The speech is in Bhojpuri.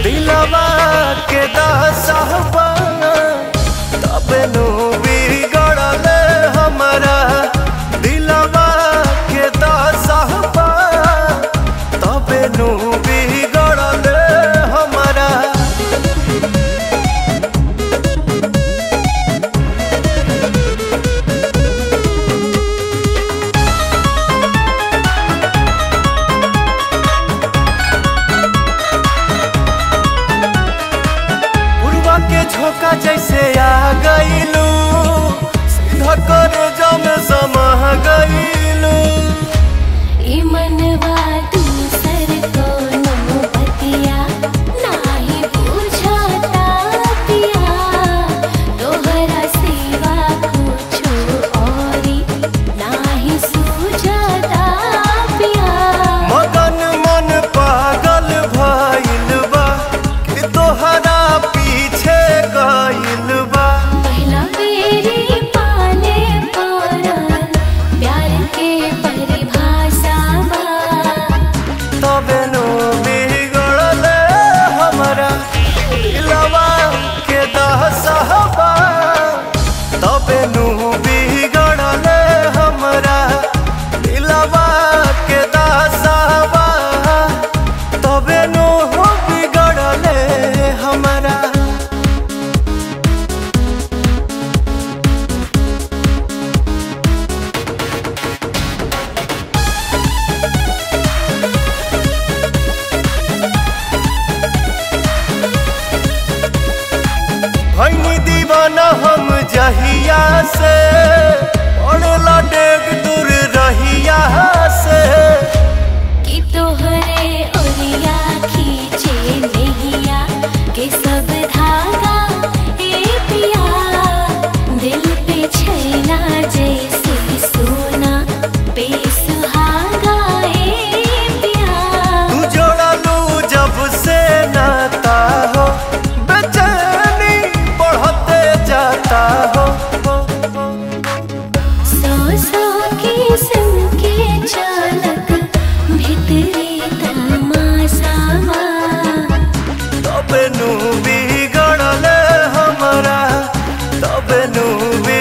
दिलवा के दासहबा तबे नु बिगड़ले हमरा दिलवा के दासहबा तबे नु बिगड़ले हमरा उर्वा के झोंका जैसे आ गईलू सीधा कर जम समा गईलू ई मनवा दूसर कोनो बतिया नाही बुझता पिया तोहरा सिवा कुछो औरी नाही सूझता पिया मगन मन पागल भइल बा कि तोहरा पीछे गइल बा पहिला बेरी पाले पड़ल प्यार के परिभाषा बा तबे नु बिगड़ले हमरा दिलवा के दहसहबा तबे नु बिगड़ले हमरा दिलवा के दहसहबा तबे नु बिगड़ले हमरा भैनी दीवाना हम जहिया से पड़ला डेग दूर रहिया से कि तोहरे ओरिया खींचे नैया के सब धागा ए पिया दिल पे छैना जैसे सोना पे सुहागा ए पिया तू जोड़लू जब से नाता हो बेचैनी बढ़ते जाता हो सौ सौ किस्म के चालक भितरे तमाशावा तबे नु बिगड़ले हमरा तबे नु